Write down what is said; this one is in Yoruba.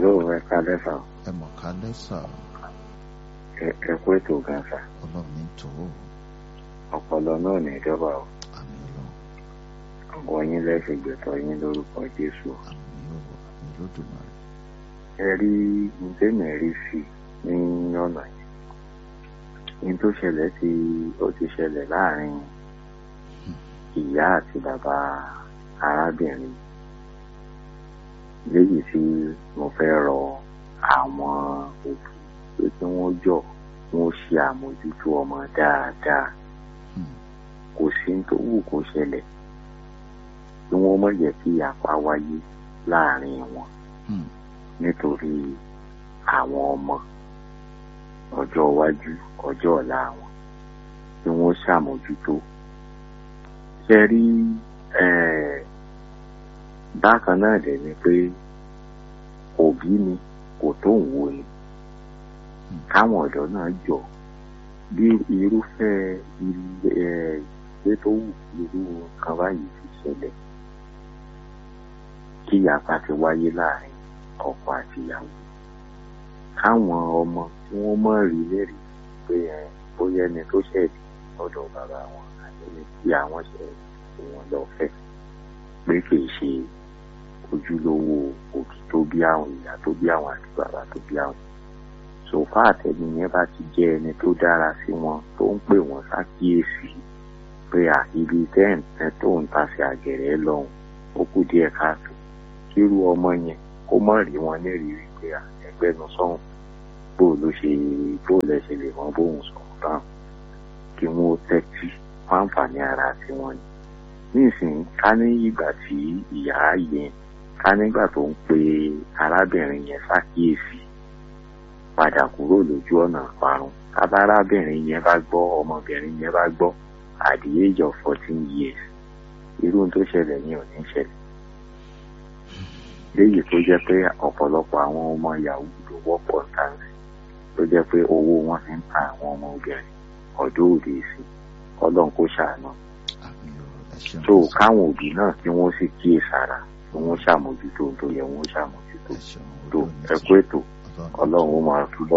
Hello, ẹ kálẹ́ sà. ẹ mọ̀ ká lẹ́sà Ẹ ẹ kú ètò gan sà. ọlọ́run ní tó Ọpọlọ náà ní ìjọba o. àmì ọlọ́run Ọ̀gọ́ yín lẹ́sẹ̀ gbẹ̀tọ̀ yín lórúkọ Jésù. àmì ọ̀rọ̀ àmì lódùmarè Ẹ rí ntẹ́mi rí sí ní ọ̀nà yìí. Ní tó ṣẹlẹ̀ ti ó ti ṣẹlẹ̀ láàrin ìyá àti bàbá arábìnrin. Léyìí tí mo fẹ́ rọ àwọn òbí pé kí wọ́n jọ wọ́n ṣe àmójútó ọmọ dáadáa. Hmm. kò sí ní tó wù kó ṣẹlẹ̀ kí wọ́n má jẹ́ kí apá wáyé láàrin wọn Hmm. nítorí àwọn ọmọ ọjọ́ iwájú ọjọ́ ọ̀la wọn kí wọ́n ṣàmójútó. ṣe rí eh, bákan náà dẹ̀ ni pé òbí ni kò tó ń wo ni Hmm. káwọn ọ̀dọ́ náà jọ bí irúfẹ́ ilé ẹ̀ ìgbé tó wù irú nǹkan báyìí ti ṣẹlẹ̀ kí ìyapa ti wáyé láàrin ọkọ àti ìyàwó káwọn ọmọ tí wọ́n mọ̀ rí lẹ́rìí pé ẹ bóyá ẹni tó ṣẹ̀dí lọ́dọ̀ bàbá wọn àti ẹni tí àwọn ṣẹ̀ tí wọ́n lọ fẹ́ pé kì í ṣe ojúlówó òbí tó bí àwọn ìyá tó bí àwọn àti bàbá tó bí àwọn sòfà àtẹni yẹn bá ti jẹ́ ẹni tó dára sí wọn tó ń pè wọ́n ṣàkíyèsí pé à ibi tẹ́ǹtẹ́ tó ń tasẹ̀ àgẹ̀rẹ̀ lọ́hùn ó kù díẹ̀ káàtó kírú ọmọ yẹn kó mọ̀ rí wọn lẹ́rìí pé à ẹgbẹ́nu sọ́hùn bó ló ṣe bó lẹ ṣe lè mọ bóun sọ̀rọ̀ báwọn kí wọ́n ó tẹ́tí fún àǹfààní ara tiwọn ni nísìnyí ká ní ìgbà tí ìyá yẹn ká nígbà tó ń pe arábìnrin yẹn ṣàkíyèsí padà kúrò lójú ọ̀nà àparun kábàrábìnrin yẹn bá gbọ́ ọmọbìnrin yẹn bá gbọ́ at the age of fourteen years irú ohun tó ṣẹlẹ̀ ní ò ní ṣẹlẹ̀ léyìí tó jẹ́ pé ọ̀pọ̀lọpọ̀ àwọn ọmọ yahoo ló wọ́pọ̀ táǹsì tó jẹ́ pé owó wọn fi ń ta àwọn ọmọ obìnrin ọ̀dọ́ òde sí ọlọ́run kó ṣàánú àmì ọ̀rọ̀ ẹ ṣeun tó káwọn òbí náà kí wọ́n sì kíyèsára kí wọ́n ṣàmójútó ohun tó yẹ wọ́n ṣàmójútó ẹ ṣeun tó ọlọ́run ní ẹ tó kú ètò ọlọ́run ní tó. ọlọ́run ó máa túbọ̀